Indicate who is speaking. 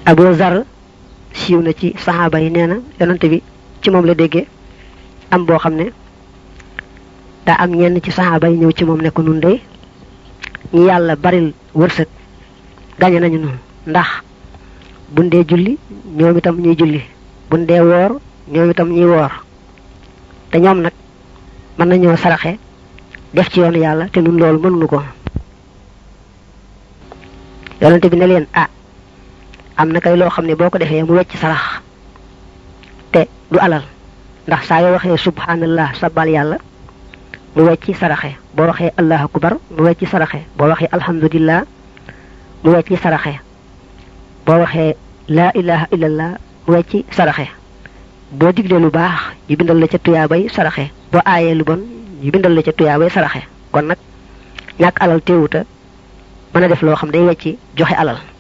Speaker 1: Abu Zar siiw na ci saxaaba yi nee na yonante bi ci moom la déggee am boo xam ne daa am ñenn ci saxaaba yi ñëw ci moom ne ko nun de ñi yàlla baril wërsëg gañe nañu noonu ndax buñ dee julli ñoom itam ñuy julli buñ dee woor ñoom itam ñuy woor te ñoom nag mën nañoo saraxe def ci yoonu yàlla te nun loolu mënuñu ko yonante bi ne leen ah am na kay loo xam ne boo ko defee mu wecc sarax te du alal ndax saa yoo waxee subhanallah sabal yàlla mu wecci saraxe boo waxee allahu akbar mu wecci saraxe boo waxee alhamdulillah mu wecci saraxe boo waxee laa ilaha illallah mu wecci saraxe boo diglee lu baax ñu bindal la ca tuyaabay saraxe boo aayee lu bon ñu bindal la ca tuyaabay saraxe kon nag ñàkk alal teewuta mën a def loo xam day wecci joxe alal